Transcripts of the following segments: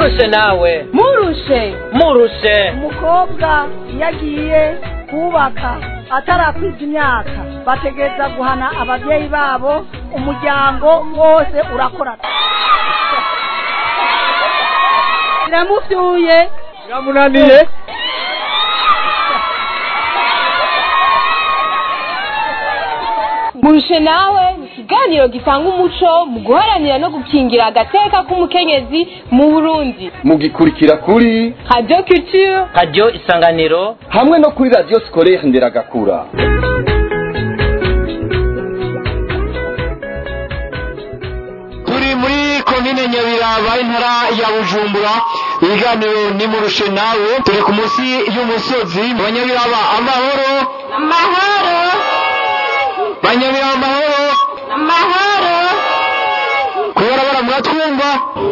murushe nawe murushe murushe umukobwa iyo agiye kubaka atarakwiza imyaka bategereza guhana ababyeyi babo umuryango wose urakorana biramufyuye biramunaniye murushe nawe ni ikiganiro gitanga umuco mu guharanira no gukingira agateka k'umukenyezi mu burundi mugikurikira kuri radio culture radiyo isanganiro hamwe no kuri radiyo sikorere nderagakura turi muri komine nyabiraba intara ya bujumbura ibiganiro ni murushe nawe turi ku munsi y'umusozi banyabiraba amahoro amahoro banyabiraba amahoro amahoro kubera bara muratwumva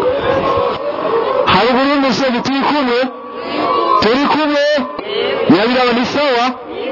haruguru y'umusozi turi kumwe turi kumwe nyabiraba ni sawa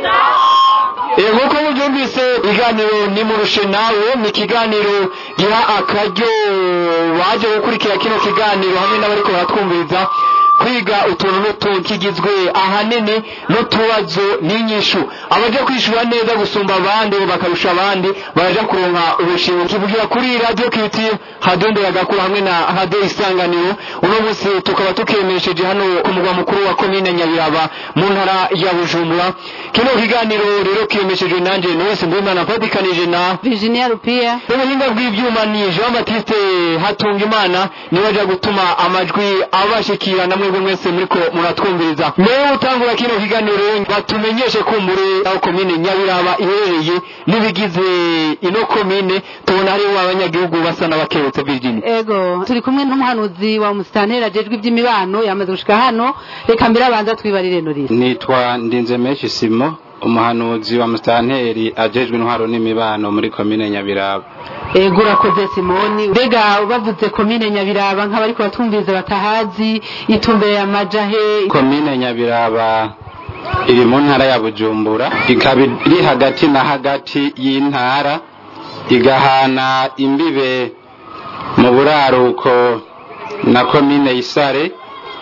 Eh, nk'uko mubyumvise ikiganiro ni murushe nawe ni ikiganiro giha akaryo baje gukurikira kino kiganiro hamwe n'abariko baratwumviriza kwiga utuntu n'utuntu kigizwe ahanini n'utubazo n'inyishu abaja kwishura neza gusumba abandi bakarusha abandi baraja kuronka ubushimwe kivugira kuri radio kiti hadondera gakuru hamwe na hado isanganiro uno munsi tukaba tukemesheje hano ku mugwa mukuru wa komine nyabiraba mu ntara ya bujumbura kino kiganiro rero kiyemeshejwe nanje Noise Mbumana mpatikanije na virginia rupia ubuhinga bw'ivyuma ni Jean Baptiste Hatungimana niwe aja gutuma amajwi abashikira na mwebwe mwese muriko muratwumviriza mbere utangura kino kiganiro batumenyeshe kumbure aho komine Nyabiraba iherereye n'ibigize ino komine tubona hariho abanyagihugu basa n'abakebutse Virginia ego turi kumwe n'umuhanuzi wa musitanteri ajejwe iby'imibano yamaze gushika hano reka mbere abanza twibarire norisi nitwa ndinzemeshi simo umuhanuzi wa musitanteri ajejwe intwaro n'imibano muri komine nyabiraba ego urakoze simoni mbega bavuze komine nyabiraba nk'abariko batumviriza batahazi itumbereye amaja he komine nyabiraba iri mu ntara ya bujumbura ikaba iri hagati na hagati y'intara igahana imbibe mu buraruko na komine isare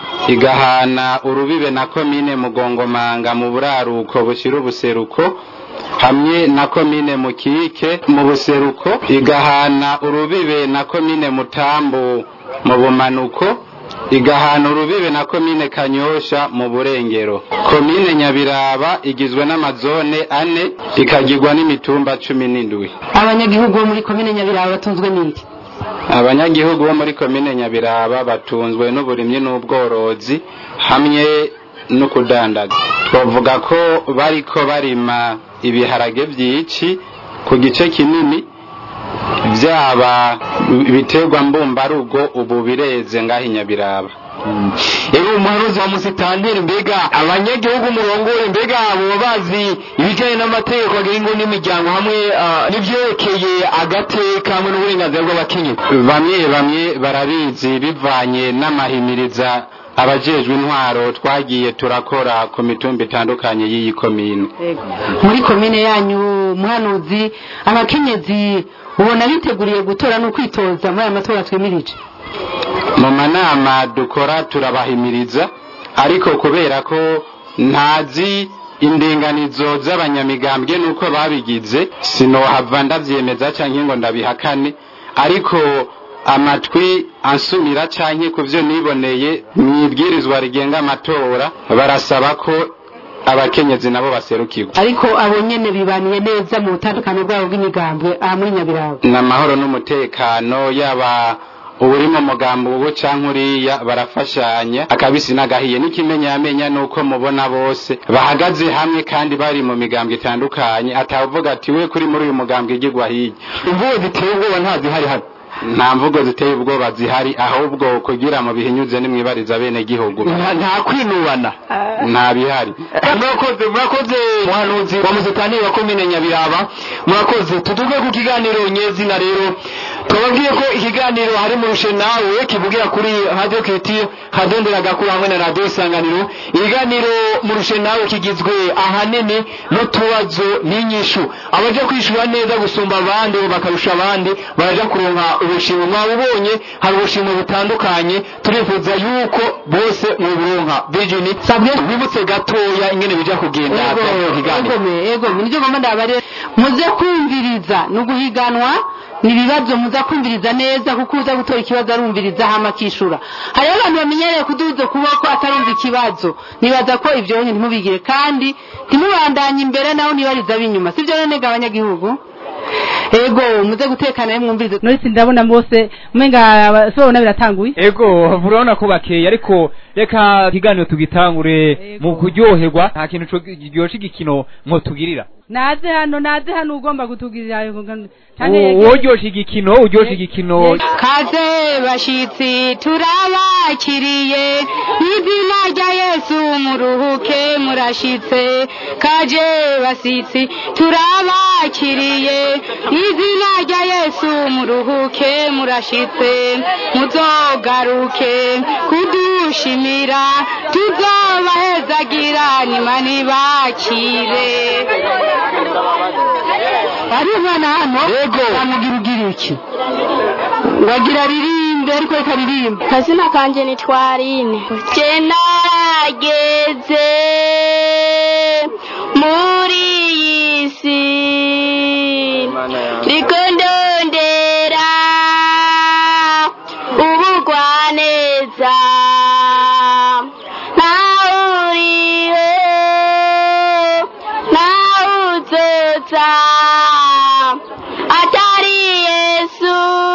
igahana urubibe na komine mugongomanga mu buraruko bushyira ubuseruko hamwe na komine mukike mu buseruko igahana urubibe na komine mutambu mu bumanuko igahana urubibe na komine kanyosha mu burengero komine nyabiraba igizwe n'amazone ane ikagirwa n'imitumba cumi n'indwi abanyagihugu bo muri komine nyabiraba batunzwe n'iki abanyagihugu bo muri komine nyabiraba batunzwe n'uburimyi n'ubworozi hamwe no kudandaza twavuga ko bariko barima ibiharage byinshi ku gice kinini byaba ibiterwa mbumbarugo ubu bireze ngaho i nyabiraba Ego umuhanuzi wa musitanteri mbega abanyagihugu murongoye mbega boba bazi ibijyanye n'amategeko agenga n'imiryango hamwe ah, n'ivyerekeye agateka hamwe n'uburenganzira bw'abakenyezi bamwe bamwe barabizi bivanye n'amahimiriza abajejwe intwaro twagiye turakora ku mitumba itandukanye y'iyi komine muri komine yanyu muhanuzi abakenyezi ubona biteguriye gutora no kwitoza muri aya matora twimirije mu manama dukora turabahimiriza ariko kubera ko ntazi indinganizo z'abanyamigambwe nuko babigize sinohava ndavyemeza canke ngo ndabihakane ariko amatwi ansumira canke ku vyo niboneye mwibwirizwa rigenga amatora barasaba ko abakenyezi nabo baserukirwa ariko abo nyene bibaniye neza mu butandukano bwabo bw'imigambwe aha muri nyabiraba n'amahoro n'umutekano yaba uri mu mugambo ubu canke uriya barafashanya akabisi n'agahiye n'ikimenyamenya nuko mubona bose bahagaze hamwe kandi bari mu migambwe itandukanye atavuga ati we kuri muri uyu mugambwe igirwa hirya imvugo ziteye ubwoba ntazihari hano nta mvugo ziteye ubwoba zihari ahubwo kugira mu bihinyuze nimwibariza bene gihugu Nta- nta kwinubana nta bihari murakoze murakoze muhanuzi wa musitanteri wa komine nyabiraba murakoze tutuve ku kiganiro nyezina rero twababwiye ko ikiganiro hari murushe nawe kivugira kuri radio kiti hadondera gakuru hamwe na radio isanganiro ikiganiro murushe nawe kigizwe ahanini n'utubazo n'inyishu abaje kwishura neza gusumba abandi bakarusha abandi baraja kuronka ubushimwe mwabubonye hari ubushimwe butandukanye turifuza yuko bose muburonka Virginie sabwe wibutse gatoya ingene bija kugenda bya kiganiro egome egome nivyo ngomba ndabarire muze kumviriza ni uguhiganwa ni ibibazo muza kumviriza neza kuko uza gutora ikibazo arumviriza hama akishura hariho abantu bamenyereye kuduza ukuboko atarumva ikibazo nibaza ko ivyo nyine ntimubigire kandi ntimubandanye imbere naho nibariza ab'inyuma sivyo none ga abanyagihugu ego muze gutekana rero mwumvirize norisi ndabona bose umenga sobona biratanguye ego urabona ko bakeye ariko reka ikiganiro tugitangure mu kuryoherwa nta kintu co- kiryoshye igikino mwotugirira naze hano naze hano ugomba kutugirira woryoshe igikino uryoshe igikino kaze bashitsi turabakiriye izina rya yesu muruhuke murashitse kaje basitsi turabakiriye izina rya yesu muruhuke murashitse muzogaruke kudushimira tuzobahezagira nima nibakire ari umwana hano Yego. bamugira ugira iki wagira ririmbe ariko reka ririmbe kazina kanje ni twarine je nageze muri iyi si ndiko ndondera ubugwaneza nawe uriho nawe uzoza atari yesu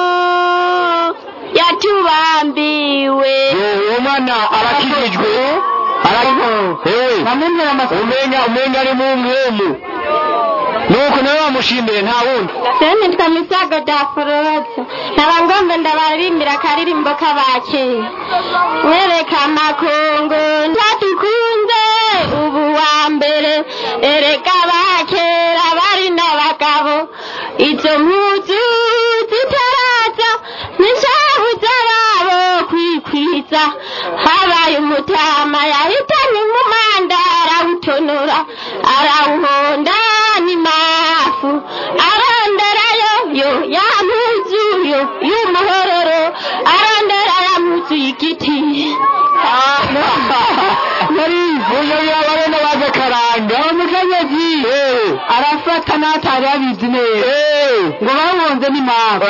yatubambiwe uwo mwana arakijijwe ariko ewe bamwemera amasoko umenga umenga ari mu mwemu nuko nawe bamushimire nta wundi sene nitwa misago daforoza nkaba ngomba ndabaririmbira akaririmbo k'abakera wereka amakungu ntatukunze ubu wa mbere ereka abakera bari n'abagabo izo mpuzu zitaraza n'ishavu z'ababo kwikwiza habaye umutama yahitanye umumanda arawutonora arawuhonda n'imafu aronderayo yo ya mpuzu yo y'umuhororo arondera ya mpuzu y'igiti uyu abarena baze karanga umukenyezi arafata n'atari abizi neza ngo bawunze n'impamvu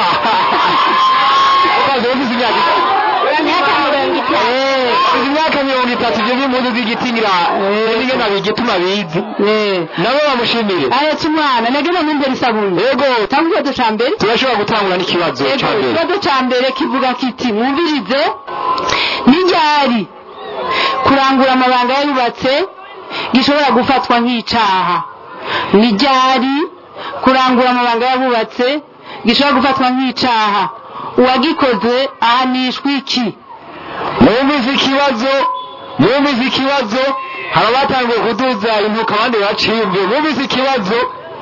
ukaze uvuze imyaka imyaka mirongo itanu izi myaka mirongo itatu ibyo ni impundu z'igitingira n'ibyo nabigituma bizi nabo bamushimire ahetse umwana nageze mu mbere isabune yego tanga ikibazo ca mbere turashobora gutangura n'ikibazo Yego, cya mbere ikibazo ca mbere kivuga kiti mwumvirize n'iryari kurangura amabanga yarubatse gishobora gufatwa nk'icaha n'iryari kurangura amabanga yabubatse gishobora gufatwa nk'icaha uwagikoze ahanishwa iki mwumvise ikibazo mwumvise ikibazo hari abatangiye kuduza intuka abandi bacimbye mwumvise ikibazo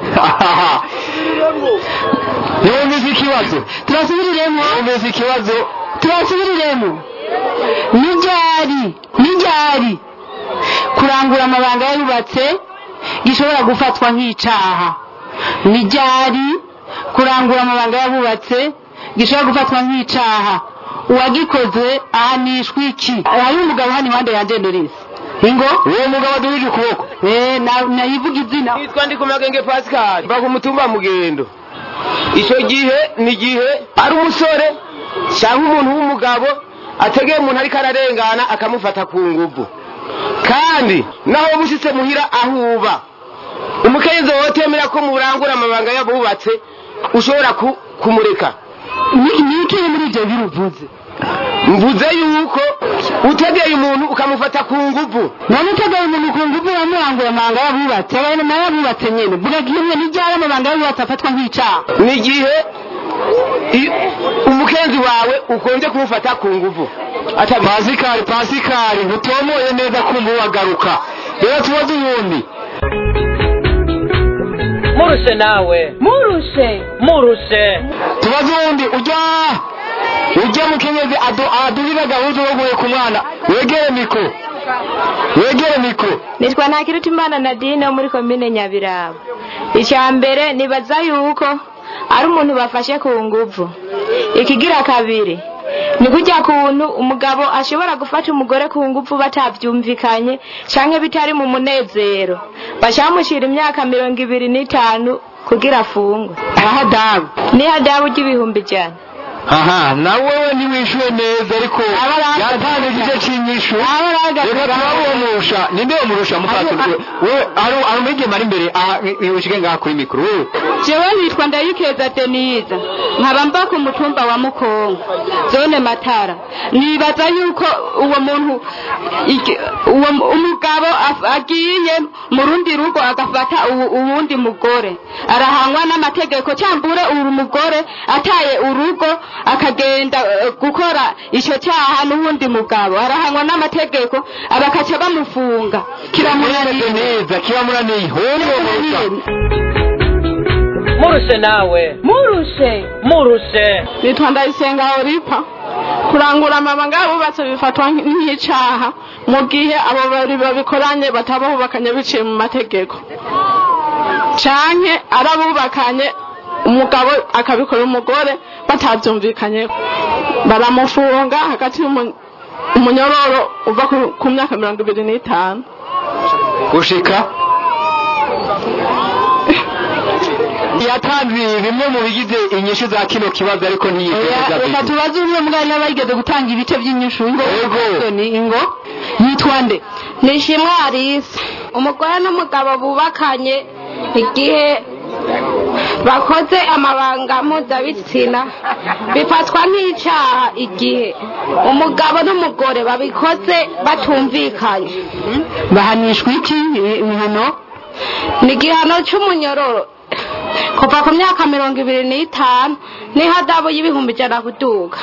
mwumvise ikibazo turasubiriremo mwumvise ikibazo turasubiriremo n'iryari n'iryari kurangura amabanga yarubatse gishobora gufatwa nk'icaha n'iryari kurangura amabanga yabubatse gishobora gufatwa nk'icaha uwagikoze ahanishwa iki hari umugabo hano impande yanjye ndorisi ingo uwo mugabo aduhije ukuboko eh na- nayivuga izina nitwa ndi ku magenge pascal mva ku mutumba wa mugendo icyo gihe ni igihe ari umusore cyangwa umuntu w'umugabo ategeye umuntu ariko ararengana akamufata ku nguvu kandi naho bushyitse muhira aho uba umukenyezi wotemera ko murangura amabanga yabubatse ushobora ku- kumureka nikiye muri ibyo biruvuze mvuze yuko utegeye umuntu ukamufata ku nguvu none utegeye umuntu ku nguvu wamurangura amabanga yabubatse abantu nayo yabubatse nyine vuga kimwe n'iryari amabanga yabubatse afatwa nk'icaha ni igihe i- umukenzi wawe ukunze kumufata ku nguvu pasikari pasikari ntutomoye neza kumva wagaruka rero tubaze ubundi murushe nawe murushe murushe tubaze uwundi ujya ujya mukenyezi adu- adurira gahuzu woguye ku mwana wegere mikoro wegere mikoro nitwa ntakirutimana nadine wo muri komine nyabiraba icya mbere nibaza yuko ari umuntu bafashe ku nguvu ikigira kabiri ni kujya kuntu umugabo ashobora gufata umugore ku nguvu batabyumvikanye cyangwa bitari mu munezero bashamushyira imyaka mirongo ibiri n'itanu kugira afungwe ahadabu ni hadabu ry'ibihumbi ijana aha nawe we ntiwishyuwe neza ariko yatanze igice cy'inyishu reka turabumurusha ninde umurusha mukaturi wewe ari ari umwigema ari imbere aha wibushike ngaha kuri mikoro wewe jewe nitwa ndayikeza denise nkaba mba ku mutumba wa mukongo zone matara nibaza yuko uwo muntu iki- uwo mu- umugabo af- agiye mu rundi rugo agafata uwu- uwundi mugore arahanwa n'amategeko cyambure uyu mugore ataye urugo akagenda eh, gukora icyo cyaha n'uwundi mugabo arahanwa n'amategeko abakaca bamufunga kiramunaniye neza kiramunaniye hondo murushe nawe murushe murushe nitwa ndayisenga oripa kurangura amabanga y'abubatsi bifatwa nk'icyaha mu gihe abo babiri babikoranye bataba bubakanye biciye mu mategeko canke ari abubakanye umugabo akabikora umugore batabyumvikanye baramufunga hagati y'umu- umunyororo uva ku- ku myaka mirongo ibiri n'itanu gushika yatanze bimwe mu bigize inyishu za kino kibazo ariko ntiyiteza reka tubaze umwe mwanya bageze gutanga ibice by'inyishu ngo ni ingo yitwa nde nishimwe arisa umugore n'umugabo bubakanye igihe bakoze amabanga mpuzabitsina bifatwa nk'icyaha igihe umugabo n'umugore babikoze batumvikanye bahanishwa iki ibihano ni igihano cy'umunyororo kuva ku myaka mirongo ibiri n'itanu n'ihadabu y'ibihumbi ijana kuduga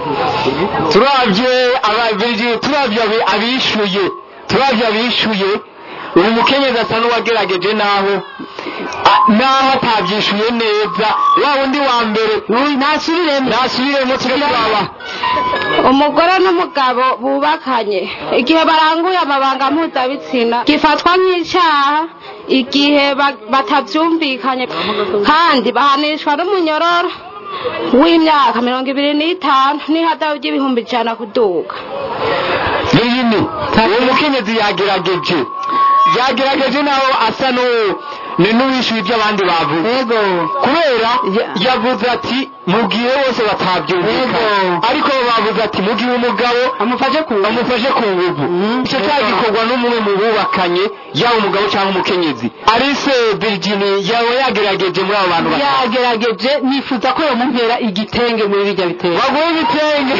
turabye ababiri turabye abi- abishuye turabye abishuye uyu mukenyezi asa n'uwagerageje naho a- naho atabyishuye neza wa wundi wa mbere nasubiremo nasubiremo tujye turaba umugore n'umugabo bubakanye igihe baranguye amabanga mpuzabitsina gifatwa nk'icyaha igihe ba- batabyumvikanye kandi bahanishwa n'umunyororo w'imyaka mirongo ibiri n'itanu n'ihadabu ry'ibihumbi ijana kuduga niyini uwo mukenyezi yagerageje yagerageje naho asa n'uwo ni n'uwishyuye ibyo abandi bavuze kubera yavuze ati mu gihe bose batabyumvikana ariko bo bavuze ati mu gihe umugabo amufashe ku amufashe ku nguvu icyo cyaha gikorwa n'umwe mu bubakanye yaba umugabo cyangwa umukenyezi arise virginie yaba yagerageje muri abo bantu batatu yagerageje nifuza ko yomumpera igitenge muri bijya bitenge baguhe ibitenge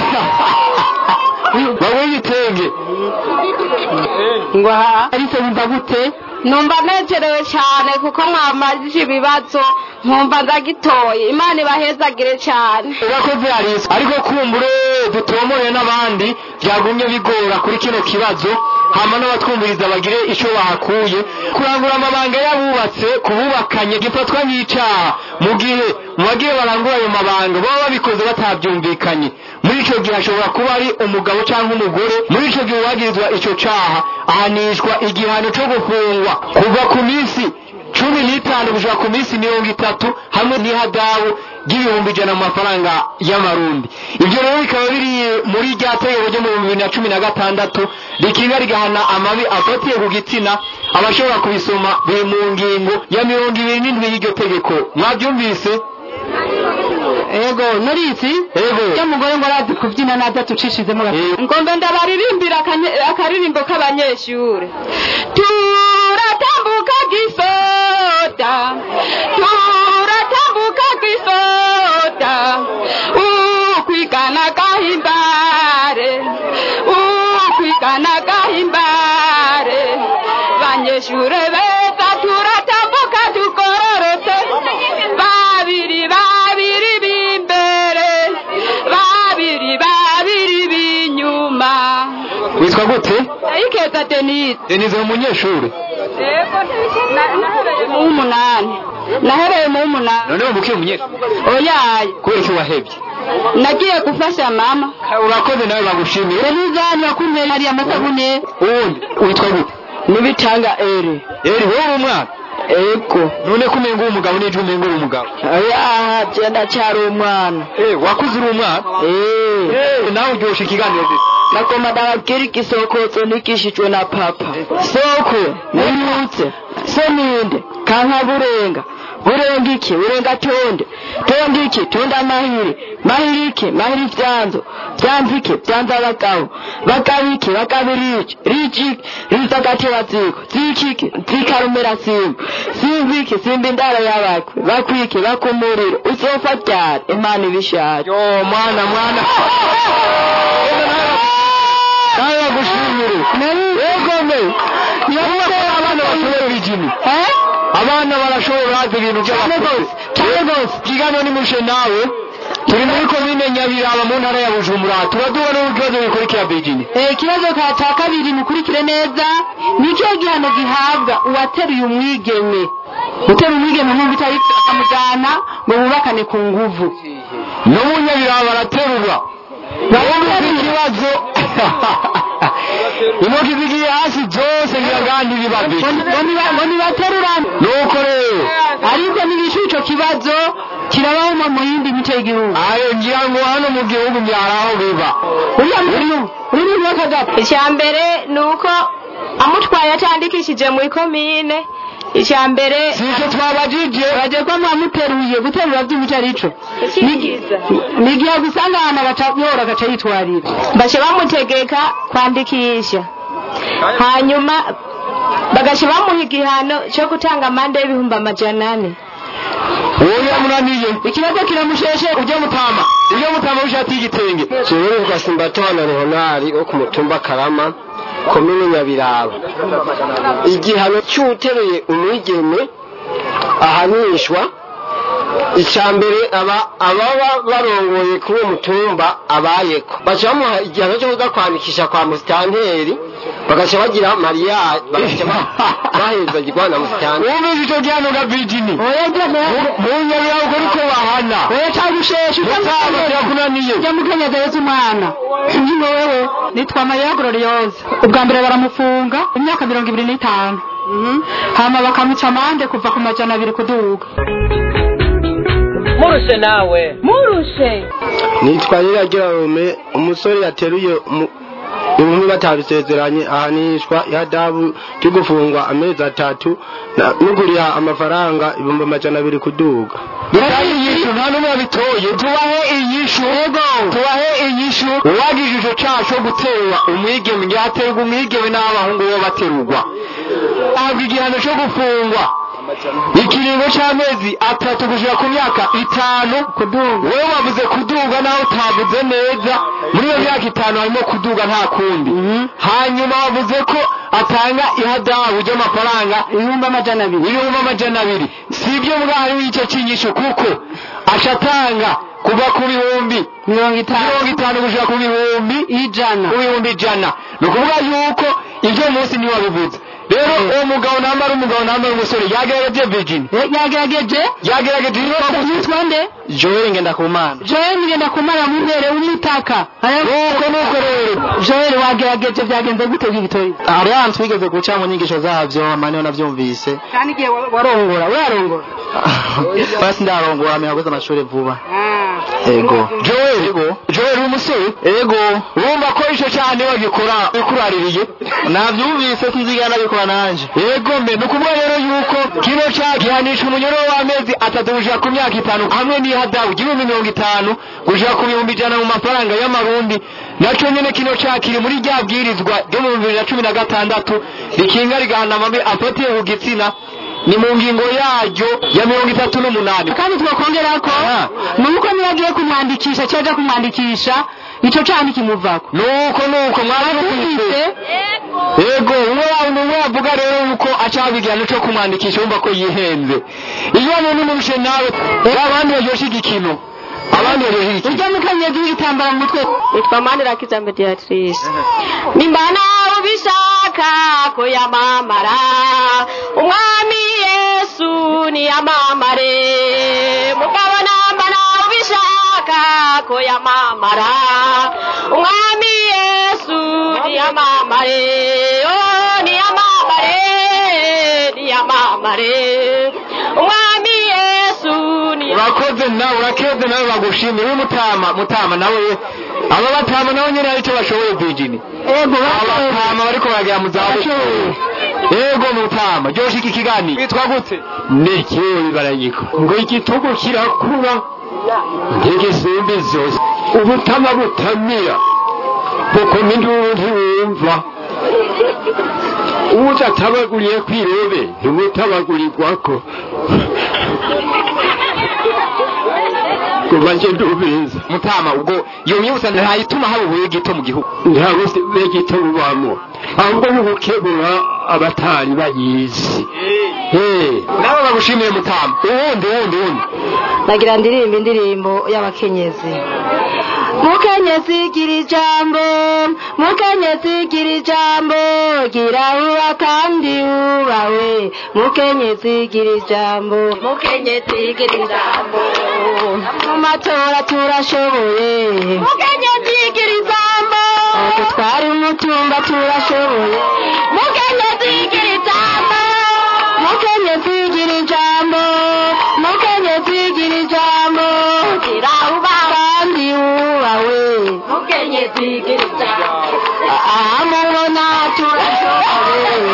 baguhe ibitenge ngo aha arise wumva gute numva nezerewe cyane kuko mwamajije ibibazo nkumva ndagitoye imana ibahezagire cyane urakoze arise ariko kumbure dutomore n'abandi byagumye bigora kuri kino kibazo hama n'abatwumviriza bagire icyo bahakuye kurangura amabanga y'abubatse ku bubakanye gifatwa nk'icyaha mu gihe mu bagiye barangura ayo mabanga baba babikoze batabyumvikanye muri icyo gihe hashobora kuba ari umugabo cyangwa umugore muri icyo gihe uwagirizwa icyo cyaha ahanishwa igihano cyo gufungwa kuva ku minsi cumi n'itanu gushika ku minsi mirongo itatu hamwe n'ihadabu ry'ibihumbi ijana mu mafaranga y'amarundi ibyo rero bikaba biri muri rya tegeko ryo mu bihumbi bibiri na cumi na gatandatu rikinga rigahana amabi afatiye ku gitsina abashobora kubisoma biri mu ngingo ya mirongo ibiri n'indwi y'iryo tegeko mwabyumvise ego norisi ego iyo mugore ngo arazi kubyina naza tucishizemo gato ngombe ndabaririmbira akanye- akaririmbo k'abanyeshure turatambuka gisoda turatambuka gisoda ukwigana gahimbare ukwigana gahimbare banyeshure beza turatambuka tugororotse babiri babiri b'imbere babiri babiri b'inyuma witwa gute ayikeza denise denize umunyeshuri mu w'umunani nahereye mu w'umunani none wumbukiye umunyeshuri oyaye kubera iki wahebye nagiye gufasha mama urakoze nawe bagushimiye ntizani wakumye hari amasabune uwundi witwa gute nibitanga ere eri wowe uri umwana ego none ko umenga uri umugabo n'ejo umenga uri umugabo oya genda cyari umwana eh wakuze uri umwana eh nawe uryoshye ikiganiro gito nakoma ndababwira igisokotso nikishijwe na papa soko nibutse so ninde kanka burenga burenga iki burenga tonde tonde iki tonde amahiri mahiri iki mahiri vyanzo vyanzo iki vyanzo abagabo bagabo iki bagabo riki riki riza gateba ziko ziki iki zikarumira simba simba iki simba indaro y'abakwe bakwiki bakumuriro uzofa ryari imana ibishaje yo mwana mwana nawe bagushimire yego me nibavuga ko abana bashobora ibijini abana barashobora bazi ibintu by'abakozi cyane rwose ikiganiro ni mushe nawe turi muri komine nyabiraba mu ntara ya bujumbura turaduha n'ibibazo bikurikira bijini ikibazo cya kabiri mukurikire neza ni ikihe gihano gihabwa uwateruye umwigeme gutera umwigeme mu bitari akamujyana ngo bubakane ku nguvu no mu nyabiraba baraterurwa baravuga ikibazo intoki zigiye hasi zose ngiragandi bibabiri ngo nibaterurane nuko rero ariko nibishu ico kibazo kirabaho no mu yindi mice y'igihugu ayo ngira ngo hano mu gihugu byaraho biba uriya muntu uri mu kagapa icya mbere ni uko amutwaye atandikishije muri komine icya mbere sicyo twabajije bagiye ko mwamuteruye guterura by'umuco arico ni igihe gusanga ahantu agaca yora agaca yitwarira baca bamutegeka kwandikisha hanyuma bagaca bamuha igihano cyo gutanga amande y'ibihumbi amajana ane uwo yamunaniye ikibazo kiramusheshe ujya mutama ujya mutama w'ishati y'igitenge jewe gasimbatana leonari wo ku mutumba karama komine nyabiraba igihano cy'utereye umwigeme ahanishwa icya mbere aba ababa barongoye kuri uwo mutumba abayeko baca bamuha igihano cyo kuza kwandikisha kwa musitanteri bagaca bagira mariya bagaca bahezagirwa na musitanteri wumvise icyo gihano ga bijini mu nyabiraba ubwo niko bahana oya cagusheshe mutama kirakunaniye ujya mukenyeza yesu umwana njye wewe nitwa mariya glorioze ubwa mbere baramufunga imyaka mirongo ibiri n'itanu hama bakamuca amande kuva ku majana abiri kuduga murushe nawe murushe nitwa nyiragerarome umusore yateruye umu- inkumi batabisezeranye ahanishwa ihadabu ryo gufungwa amezi atatu na- no kuriha amafaranga ibihumbi amajana abiri kuduga dutahe inyishu nta n'umwe wabitoye tubahe inyishu tubahe inyishu uwagize ico caha co guterwa umwigeme yaterwa umwigeme n'abahungu bo baterurwa ahabwa igihano co gufungwa ikiringo c'amezi atatu gushika ku myaka itanu wewe wavuze kuduga naho utavuze neza muri iyo myaka itanu harimo kuduga nta kundi hanyuma wavuze ko atanga ihadabu ry'amafaranga ibihumbi amajana abiri ibihumbi amajana abiri si ibyo mbwa hariho icyo kinyisho kuko aca atanga kuva ku bihumbi mirongo itanu mirongo itanu gushika ku bihumbi ijana ku bihumbi ijana ni ukuvuga yuko ibyo munsi niwe wabivuze rero uwo mugabo nambara umugabo nambara umusore yagerageje virgin yagerageje yagerageje yitwa nde joel ngendakumana joel ngendakumana muhere w'umutaka nuko nuko rero joel wagerageje byagenze gute bw'igitori hari ahantu twigeze guca mu nyigisho zabyo amaniho nabyumvise kandi igihe warongora urarongora basi ndarongora miyaguze amashuri vuba ego joel joel umusore ego urumva ko ico cyane bagikora bikuraririye nabyumvise sinzigana nabikora nanje yego mbe ni ukuvuga rero yuko kino cyaha gihanisha umunyororo w'amezi atatu gushika ku myaka itanu hamwe n'ihadabu igihumbi mirongo itanu gushika ku bihumbi ijana mu mafaranga y'amarundi naco nyene kino cyaha kiri muri rya bwirizwa ryo mu bibiri na cumi na gatandatu rikinga rigahana amabi afatiye ku gitsina ni mu ngingo yaryo ya mirongo itatu n'umunani kandi twakongera ko nuko niba agiye kumwandikisha cyaja kumwandikisha ico cyaha ntikimuvako nuko nuko mwarabumvise yego umwe wundi umwe yavuga rero yuko acaha igihano cyo kumwandikisha wumva ko yihenze iyo muntu umurushe nawe abandi baryoshye igikino abandi baryoshye iki urya mukenyezi w'igitambara mu mutwe nitwa manirakiza mediatrice nimba nawe ubishaka ko yamamara umwami yesu niyamamare mugabo namba nawe ubishaka ko yamamara umwami yesu niyamamare oh niyamamare niyamamare umwami yesu urakoze nawe urakeze nawe bagushimira uri mutama mutama nawe aba batama nabo nyine hari icyo bashoboye virgin ego abatama bariko baragera mu zabukuru ego mutama ryoshe iki kiganiro witwa gute nekewe baranyiko ngo igitugu kirakura ntigisumba zose ubutama butamira kuko n'induru ntiwumva udatabaguriye kw'irobe ntimutabagurirwako kuva nje ndubiza mutama ubwo iyo myibutsa ntayituma haba ubuye gito mu gihugu nta buye gito bubamo ahubwo ni ugukebura abatari bayizi nawe bagushimiye mutama uwundi uwundi uwundi nagira ndirimba indirimbo y'abakenyezi mukenyezi gira ijambo mukenyezi gira ijambo gira uba kandi wubawe mukenyezi gira ijambo mukenyezi gira ijambo mu matora turashoboye mukenyezi gira ijambo gutwara umutumba turashoboye mukenyezi gira ijambo mukenyezi gira ijambo mukenyezi gira ijambo gira uba kandi wubawe mukenyezi gira ijambo amubona turashoboye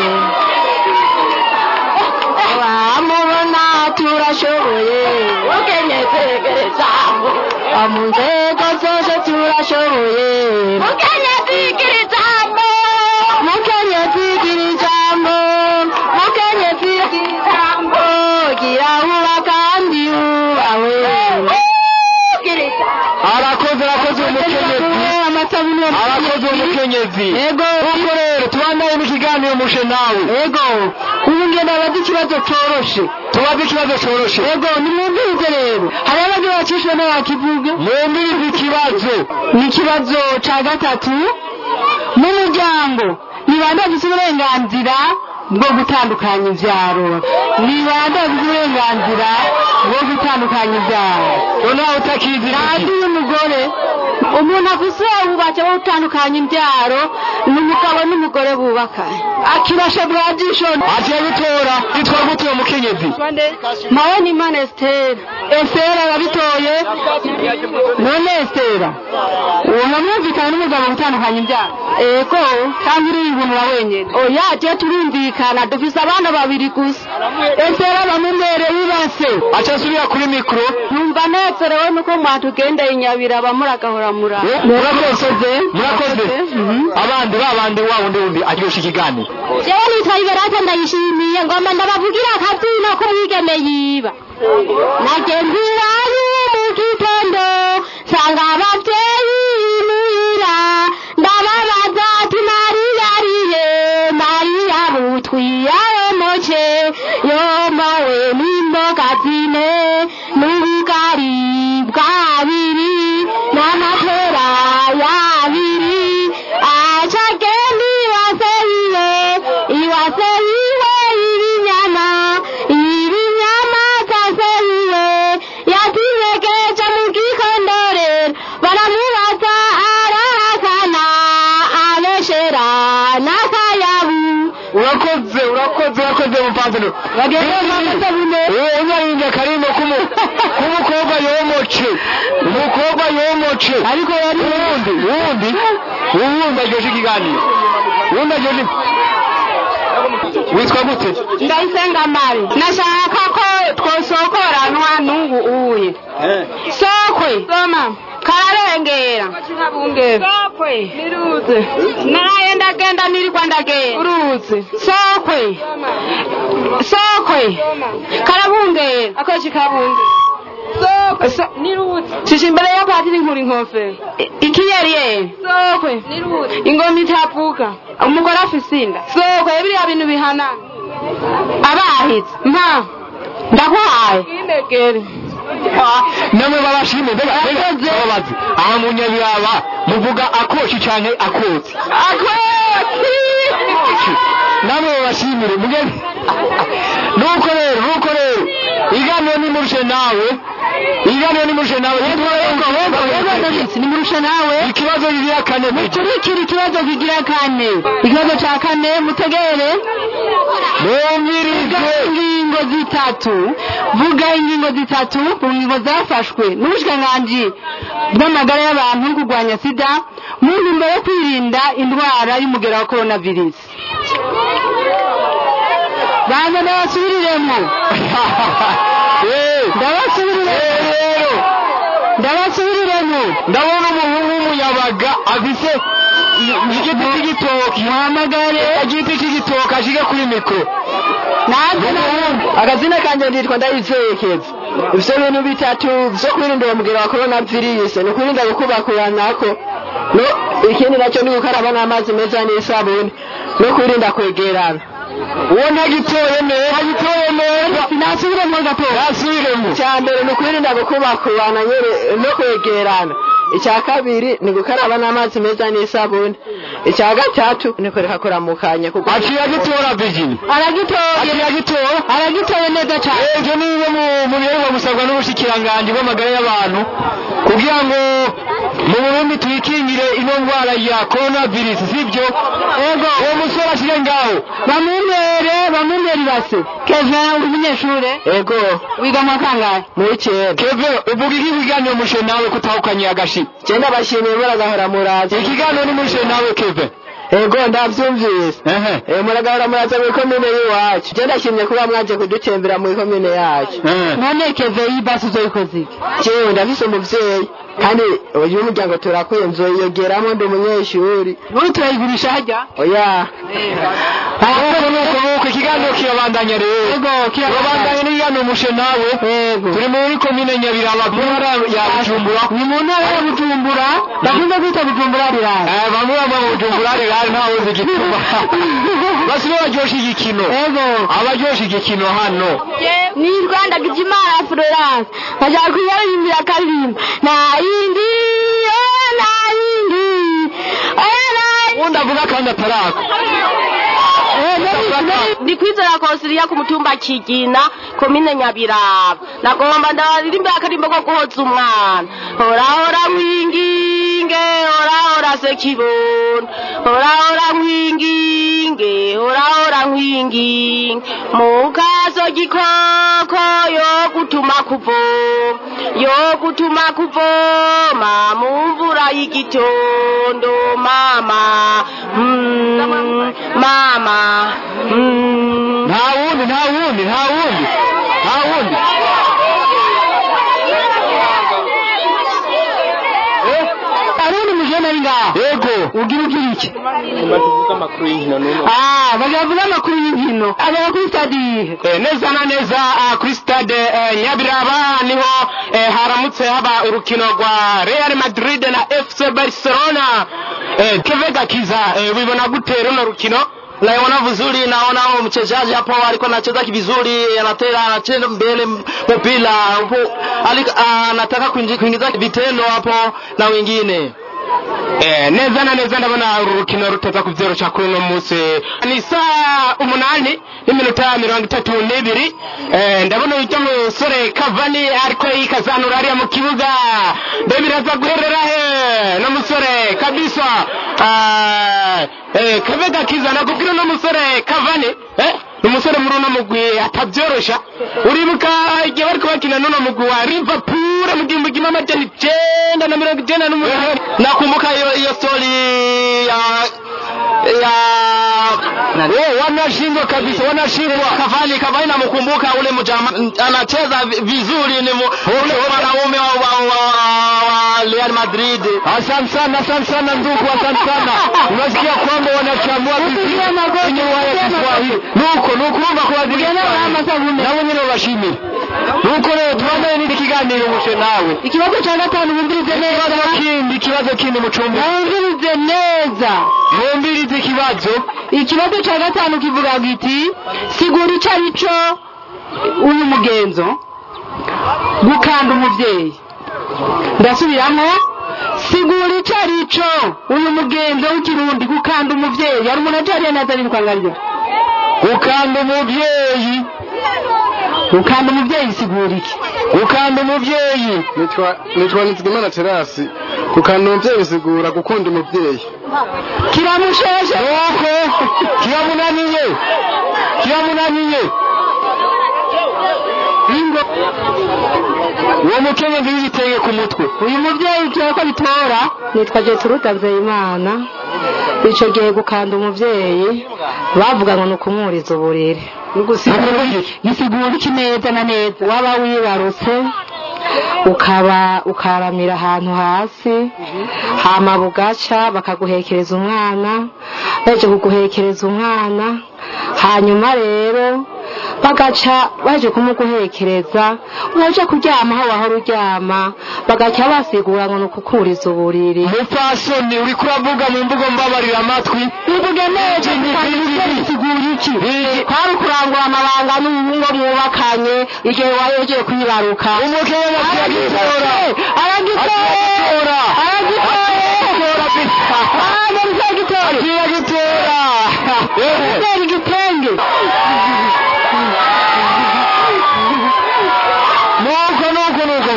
amubona turashoboye mukenyezi gira ijambo mu nzego zose turashoboye mukenyezi gira ijambo mukenyezi gira ijambo mukenyezi gira ijambo gira uba kandi wubawe arakoze arakoze umukenyezi arakoze umukenyezi ego ubwo rero tubandanye n'ikiganiro mushe nawe ego ubu ngenda bazi ikibazo coroshe tubaze ikibazo coroshe ego nimwumvirize rero hari abagiye bacishwe n'abakivuge mwumvirize ikibazo ni ikibazo ca gatatu mu muryango ni bande bafise uburenganzira bwo gutandukanya ivyaro ni bande bafise uburenganzira bwo gutandukanya ivyaro noneho utakizi kandi y'umugore umuntu afise ububatse bwo gutandukanya imbyaro ni umugabo n'umugore bubakanye akibasha bwajisho agiye gutora yitwa gute uwo mukenyezi mawe ni imana esitera esitera arabitoye none esitera uwo mwumvikana n'umugabo gutandukanya imbyaro ego kandi uriyibonera wenyine oya je turumvikana dufise abana babiri gusa esitera bamumereye ibase aca asubira kuri mikoro numva nezerewe nuko mwatugendeye inyabira bamuragahora mura murakoze murakoze abandi babandi wa wundi wundi aryosha ikiganiro jewe nitwa iberata ndayishimiye ngomba ndabavugira akabyino k'umwigeme yiba nagenzi iwanyu mu gitondo nsanga abavyeyi imuhira ndababaza ati mariya arihe mariya butwiya yomoce yomowe n'imboga zine n'ubugari bwabiri n'amapera yabiri aca agenda iwase iwe iwase iwe ibinyama ibinyama zase iwe yatinyegeje mu gikondorero baramubaza arahakana abeshera n'akayabu urakoze urakoze urakoze mupantaro unyarinje akarimbo k'umukobwa yomoce umukobwa yomoce ariko yari uwundi uwundi uwundi aryoshye ikiganiro uwundi aryoshye witwa gute ndayisenga mari nashaka ko twosokoranwa n'ubu uye sokwe soma kararengera sokwe niruze naraye ndagenda nirikwa ndagenda uruze sokwe sokwe karabungera akoshi kabunge shisha imbere ya patiri nkuri nkofero ikiyeriyeri sokwe ingoma itavuga umugore afise inda sokwe biriya bintu bihanana abahitse mpa ndaguhaye indegere namwe babashime mbega mbega babazi aha mu nyabiraba muvuga akoshi canke akotsi akotsi namwe babashimire mugeni nuko rero nuko rero iganiro nimurushe nawe iganiro nimurushe nawe nimurushe nawe ikibazo kigira kane mukurikira ikibazo kigira kane ikibazo ca kane mutegere mwumvirize ingingo zitatu vuga ingingo zitatu mu ngingo zafashwe n'ubushikiranganji bw'amagara y'abantu kurwanya sida mu ntumbero yo kwirinda indwara y'umugera wa coronavirus banza ndabasubiriremo ndabasubiriremo ndabasubiriremo ndabona umuhungu w'umuyabaga afise igiti cy'igitoki muhamagare igiti cy'igitoki ashike kuri mikoro natwe akazina kanje nditwa ndayizekeza ivyo bintu bitatu vyo kwirinda uwo mugera wa corona virus ni ukwirinda gukubakuranako no ikindi naco ni gukaraba n'amazi meza n'isabuni no kwirinda kwegerana uwo ntagitoye neza agitoye neza nasubiremo gato nasubiremo icya mbere ni ukwirinda gukubakurana nyene no kwegerana icya kabiri ni gukaraba n'amazi meza n'isabuni icya gatatu ni kureka kuramukanya kuko aciye agitora Virginia aragitoye aciye agitora aragitoye neza cyane ivyo ni bimwe mu- mu biheruka gusabwa n'ubushikiranganji bw'amagara y'abantu kugira ngo mu Burundi twikingire ino ndwara ya coronavirus sivyo ego uwo musore ashire ngaho bamumere bamumere ibase keve uri umunyeshure ego wiga mu kangahe mu w'icenda keve uvuga iki kiganiro mushe nawe kutahukanye agashi genda bashimiye muragahora muraza ikiganiro ni mushe nawe keve ego ndavyumvise Eh, muragahora muraza muri komine y'iwacu je ndashimye kuba mwaje kudutembera muri komine yacu none keve y'ibase uzoyikoze iki jewe ndafise umuvyeyi kandi uyu muryango turakwiye nzoyiyogeramo ndi umunyeshuri ubu turayigurisha harya oya nuko nuko nuko ikiganiro kirabandanya rero kirabandanya n'ikiganiro mushe nawe turi muri komine nyabiraba mu ntara ya bujumbura ni mu ntara ya bujumbura bakunze kwita bujumbura rirara Eh, bamwe bamwe mu bujumbura rirari ntawe uzi igituma basi baryosha igikino abaryosha igikino hano ni rwanda gijimana florence bashaka kuyarimbira karirimba nta yindi eh, nta yindi eh, nta undi avuga kandi ataraka ndi kwizera konsiliya ku mutumba kigina komine nyabiraba nagomba ndaririmba akarimbo ko guhoza umwana horahora mwinginge horahora sekibondo horahora mwinginge horahora mwinginge mukazo gikoko yo gutuma kuvoma yo gutuma kuvoma mu mvura y'igitondo mama mm, mama mm. nta wundi nta wundi nta wundi nta wundi arundi mujene ari ngaho yego ugira ugira iki tuvuga amakuru y'inkino n'uno ah bagavuga amakuru y'inkino abera kuri stade yihe Eh, neza na neza ah, kuri stade eh, nyabiraba niho eh, haramutse haba urukino rwa real madrid na fc barcelona eh, keve gakiza eh, wibona gute runo rukino naiona vizuri naona huyo mchezaji hapo alikuwa anacheza vizuri anatera anacheza mbele mpira hapo ali- anataka kuingi- kuingiza vitendo hapo na wengine Eh, neza na neza ndabona uru rukino ruteza ku vyero ca kuri uno munsi ni saa umunani n'iminota mirongo itatu n'ibiri eh, ndabona urya musore kavani ariko yikazanura hariya mu kibuga mbe biraza guherera he no musore kabisa ah, eh, kave gakiza nakubwira uno musore kavani eh, ni umusore muri uno mugwi atabyorosha uribuka igihe bariko bakina n'uno mugwi wa liverpool mu gihumbi kimwe amajana icenda na mirongo icenda n'umunani nakumbuka hiyo hiyo story ya ya oh, wanashindwa kabisa wanashindwa Kavani Kavani namkumbuka ule mjama anacheza vi- vizuri ni mu- ule mwanaume wa, wa, wa, wa Real Madrid asante sana asante sana ndugu asante sana unasikia kwamba wanachambua vizuri kwenye waya Kiswahili nuko nuko urumva ko bazigira nabo nyine babashimire nuko rero tubandane n'iki kiganiro mushe nawe ikibazo cya gatanu bumvirize neza ikibazo kindi ikibazo kindi mucumbi bumvirize neza mwumvirize ikibazo ikibazo cya gatanu kivuga giti sigura icyo ari cyo uyu mugenzo gukanda umubyeyi ndasubiramo sigura icyo ari cyo uyu mugenzo w'ikirundi gukanda umubyeyi hari umuntu acariye neza n'intwangaryo gukanda umubyeyi gukanda umubyeyi sigura iki gukanda umubyeyi nitwa nitwa nizigimana terasi gukanda umubyeyi bisigura gukunda umubyeyi kiramusheshe nuko kiramunaniye kiramunaniye bingo uwo mukenyezi w'igitenge ku mutwe uyu mubyeyi tuye ko bitora nitwa Jetruda Nzeyimana icyo gihe gukanda umubyeyi bavuga ngo ni ukumwuriza uburiri gisigura iki neza na neza waba wibarutse ukaba ukaramira ahantu hasi hama bugaca bakaguhekereza umwana baje kuguhekereza umwana hanyuma rero bagaca baje kumuguhekereza uraja kuryama aho wahora uryama bagaca basigura ngo ni ukukuriza uburiri mupfasoni uriko uravuga mu mvugo mbabarira amatwi uvuge neza bisigura iki kwari ukurangura amabanga n'ubuhungu mwubakanye igihe wayogiye kwibaruka umukenyezi aragitora aragitora aragitora aragitora utera igitenge nuko nuko nuko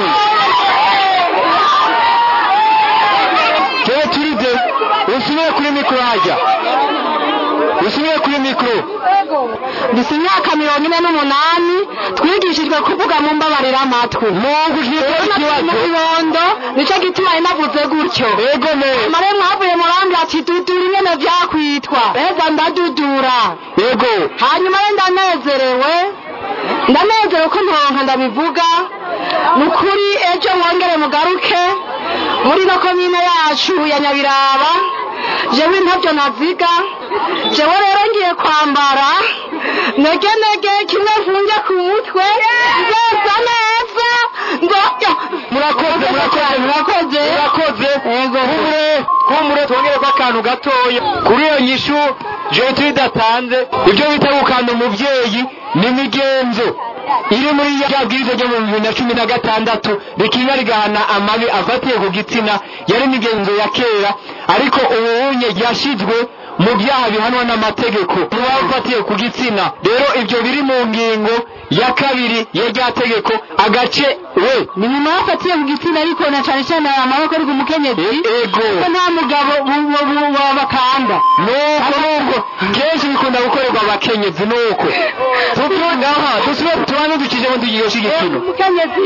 Gertrude usubiye kuri mikoro hajya usubiye kuri mikoro dufite imyaka mirongo ine n'umunani twigishijwe kuvuga mu mbabarira amatwi mu kibondo nicyo gituma inavuze gutyo yego neza mare mwavuye murambi ati dudura ingene vyakwitwa reza ndadudura yego hanyuma re ndanezerewe ndanezerewe ko ntonka ndabivuga ni ukuri ejo mwongere mugaruke muri no komine yacu ya nyabiraba jewe ntabyo naziga jewe rero ngiye kwambara nege nege kimwe mfunge ku mutwe neza neza ngo murakoze murakoze murakoze murakoze kumure kumure twongere ko akantu gatoya kuri iyo nyishu Gertrude atanze ibyo bita gukanda umubyeyi ni imigenzo iri muri ya bwiza ryo mu bibiri na cumi na gatandatu rikinya rigahana amabi afatiye ku gitsina yari imigenzo ya kera ariko ubunye ryashyizwe mu byaha bihanwa n'amategeko muba ufatiye ku gitsina rero ibyo biri mu ngingo ya kabiri ya rya tegeko agace we ni mu mafatiye ku gitsina ariko na cyane cyane amaboko ari ku mukenyezi ego ko nta mugabo bakanda nuko nuko kenshi bikunda gukorerwa abakenyezi nuko tutungaha tusube tubanze dukije mu tugiye shigikino mukenyezi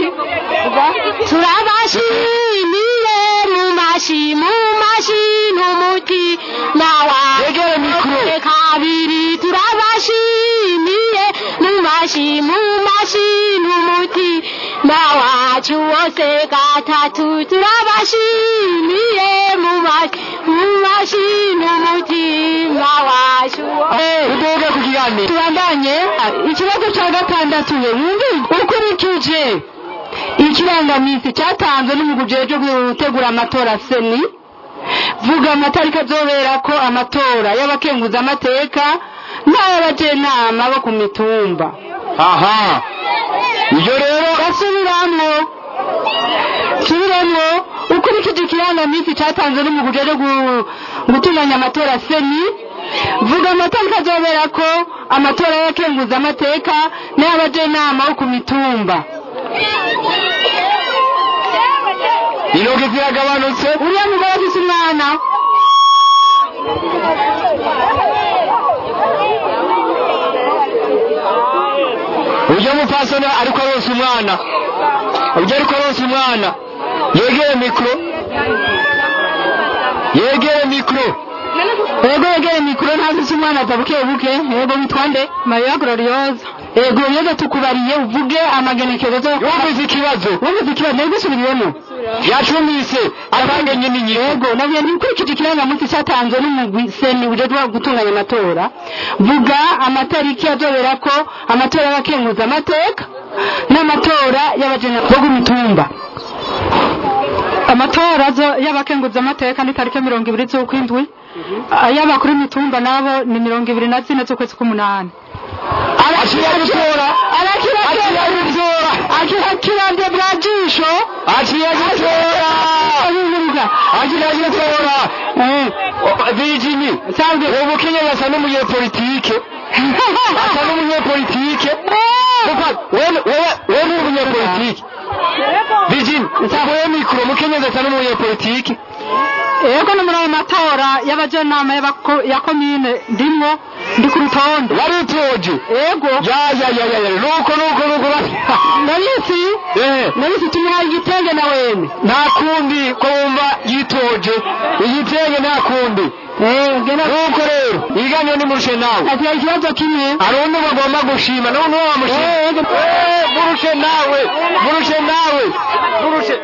turabashimiye mu mashi mu mashi n'umuti nawa yegere mikro kabiri turabashimiye mu mashi mu mashi n'umuti nawacu wose gatatu turabashimiye mu mashi mu mashi n'umuti nawacu udoge ku kiganiro tubandanye ikibazo cya gatandatu wumve ukurikije ikirangamisi cyatanzwe n'umuguje cyo gutegura amatora seni vuga amatariki azobera ko amatora y'abakenguza amateka n'ay'abajenama bo ku mitumba aha iyo rero basubiramwo subiremwo ukurikije ikirangamisi cyatanzwe n'umuguje cyo gutunganya amatora seni vuga amatariki azobera ko amatora y'abakenguza amateka n'ay'abajenama bo ku mitumba intoki ziragabanutse uriya mugore afise umwana ujya mupfasoni ariko aronsa umwana ujya ariko aronsa umwana yegere mikoro yegere mikoro ego yegere mikoro ntazise umwana aza buke buke ego witwa nde mariya gloriosa ego yego tukubariye uvuge amagenekerezo wumvise ikibazo wumvise ikibazo nego usubiriyemo yacumvise atange nyine nyine yego nabwiye ntikurikije ikirangamunsi cyatanzwe n'umugwi seni ujejwe gutunganya amatora vuga amatariki azobera ko amatora y'abakenguza amateka n'amatora y'abajena bo ku mitumba amatora y'abakenguza amateka ni tariki mirongo ibiri z'ukwindwi ay'abakuru imitumba nabo ni mirongo ibiri na zine z'ukwezi k'umunani arakira gutora arakira gutora akirande bwa jisho aciye gitora aciye gitora Virginie uwo mukenyezi asa n'umunyepolitike asa n'umunyepolitike kuko wewe wewe ni umunyepolitike Virginie wewe mikoro mukenyezi asa n'umunyepolitike yego no muri ayo matora y'abajenama y'abako- ya komine ndimwo ndi ku rutonde wari utoje yego ya ya ya ya ya nuko nuko nuko nabisi eh nabisi tumuhaye igitenge na wene nta kundi ko wumva yitoje igitenge nta kundi nuko rero iganyo ni murushe nawe ati ikibazo kimwe hari undi bagomba gushima nawe niwe wamushima Eh, murushe nawe murushe nawe murushe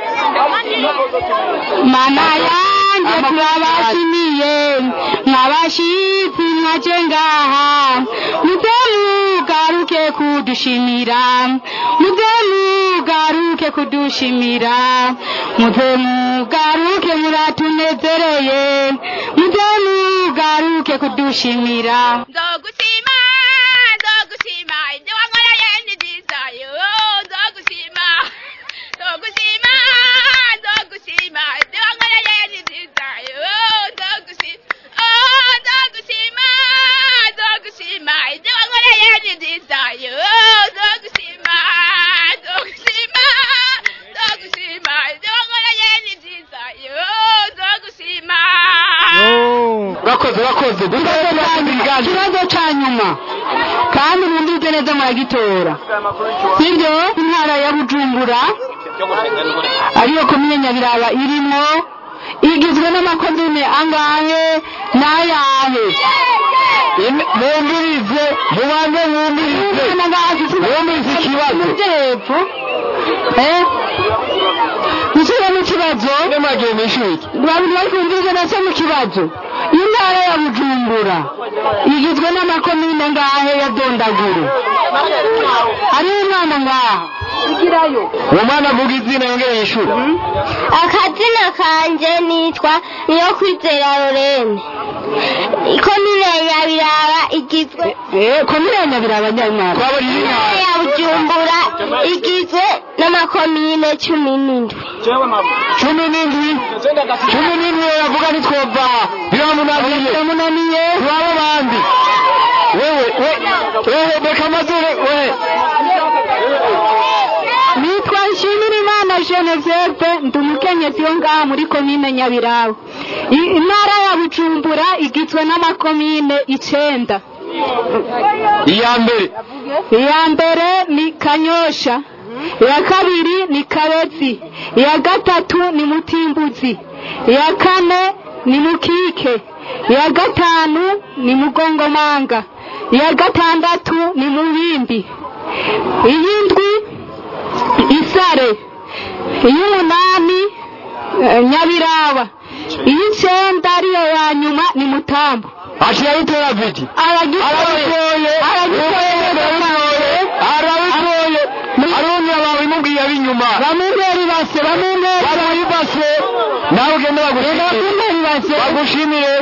mana yanjye turabashimiye mwabashitsi mwaje ngaha muze mugaruke kudushimira muze mugaruke kudushimira muze mugaruke muratunezereye muze mugaruke kudushimira nzogushima nzogushima ibyo wankoreye ni byiza yo nzogushima nzogushima nzogushima ibyo wankoreye ni byiza yo nzogushima oh nzogushima nzogushima ibyo wankoreye ni byiza yo nzogushima nzogushima nzogushima ibyo wankoreye ni byiza yo nzogushima urakoze urakoze ikibazo ca nyuma kandi mwumvise neza muragitora sibyo intara ya bujumbura ariyo komine nyabiraba irimo igizwe n'amakomine angahe n'ayahe mwumvirize mubanze mwumvirize mwumvirize ikibazo hepfo eh mushyire mu kibazo nemagiye mwishuri babiri bari kumviriza nase mu kibazo intara ya bujumbura igizwe n'amakomine ngahe ya dondaguru hariho umwana ngaha igirayo uwo mwana avuga izina yongere yishura akazina kanje nitwa niyo kwizera lorene ikomine ya nyabiraba igizwe komine ya nyabiraba nyamwara intara ya bujumbura igizwe n'amakomine cumi n'indwi cumi n'indwi cumi n'indwi yavuga ntitwova biramunaniye biramunaniye turaba bandi wewe we wewe reka amazuru we nitwa nshimirimana genevieve ndi umukenyezi wo ngaha muri komine nyabiraba I- intara ya bujumbura igizwe n'amakomine icenda iya mbere iya mbere ni kanyosha iya kabiri ni kabezi iya gatatu ni mutimbuzi iya kane ni mukike iya gatanu ni mugongomanga iya gatandatu ni mubimbi iy'indwi isare iy'umunani eh, nyabiraba iy'icenda ariyo ya nyuma ni mutambo aciye abitera vidi aragitoye arabitoye arabitoye arundi abawe imubwiye ab'inyuma bamubera ibase bamubera bamuha ibase nawe ugende bagushimire bagushimire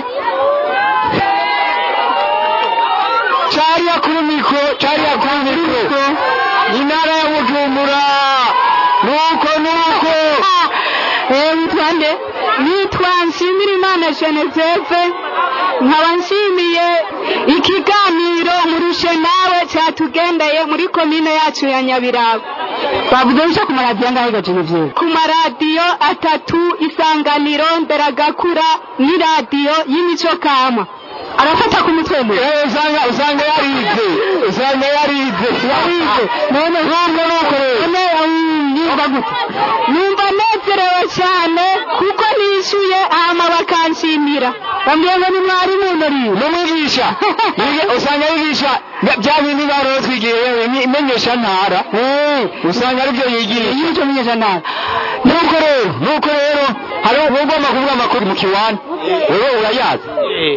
cariya kuri mikoro cariya kuri mikoro intara ya bujumbura nuko nuko witwa nde nitwa nshimirimana genevieve nkaba nshimiye ikiganiro murushe nawe cyatugendeye muri komine yacu ya nyabiraba bavuze bica ku maradiyo angahe ga genevieve ku maradiyo atatu isanganiro nderagakura n'iradiyo y'imico kama arafata ku mutwe mwe usanga usanga yarize usanga yarize yarize none ntabwo nuko rero numva gute numva nezerewe cyane kuko nishyuye hama bakanshimira bambwiye ngo ni mwarimu nariwe n'umwigisha Yiga- usanga yigisha bya bindi barora twigiye imenyesha ntara usanga aribyo yigiriye y'icyo menyesha ntara nuko rero nuko rero hari ugomba kuvuga amakuru mu kiwani wewe urayazi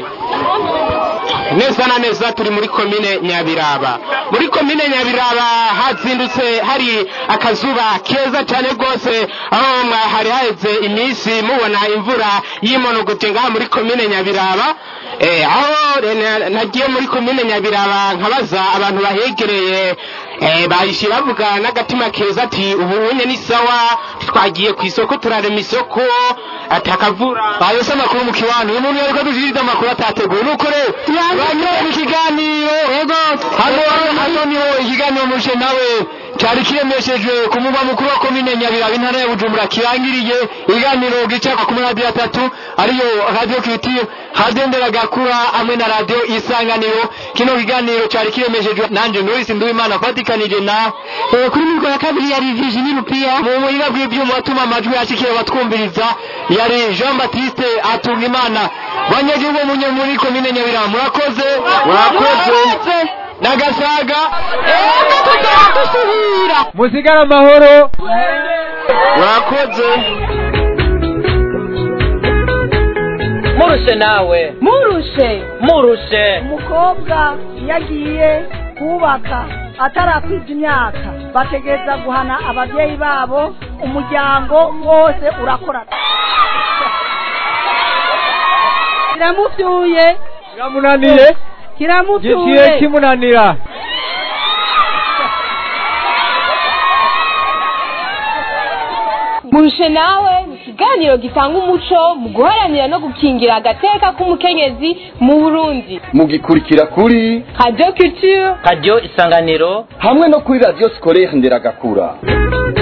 neza na neza turi muri komine nyabiraba muri komine nyabiraba hazindutse hari akazuba keza cyane rwose aho mwa- hari haheze iminsi mubona imvura y'imonogote ngaha muri komine nyabiraba Eh, aho eh, na- nagiye muri komine nyabiraba nkabaza abantu bahegereye eh, bahishe bavuga n'agatima keza ati ubu unye ni sawa twagiye ku isoko turarema isoko atakavura ayo se amakuru mu kiwani uyu muntu yariko adushiririza amakuru atateguye nuko rero banyura mu kiganiro hano hano niho ikiganiro mushe nawe cyari kiremeshejwe ku mugwa mukuru wa komine nyabiraba intara ya bujumbura kirangiriye ibiganiro gicakwa ku maradiyo atatu ariyo radiyo kiritiyo radiyo nderagakura hamwe na radiyo isanganiro kino kiganiro cyari kiremeshejwe nanje norisi nduwimana fatikanije na kuri mikoro ya kabiri yari Virginie Rupia mu buhinga bw'ibyuma atuma amajwi yashikira batwumviriza yari Jean Baptiste Atungimana banyagihugu munye muri komine Nyabiraba murakoze murakoze nagasaga musigara amahoro murakoze murushe nawe murushe murushe umukobwa iyo agiye kubaka atarakwiza imyaka bategereza guhana ababyeyi babo umuryango wose urakorana kiramufyuye kiramunaniye kiramufyuye giciye kimunanira murushe nawe ni ikiganiro gitanga umuco mu guharanira no gukingira agateka k'umukenyezi mu burundi mugikurikira kuri radio culture radiyo isanganiro hamwe no kuri radiyo sikorere nderagakura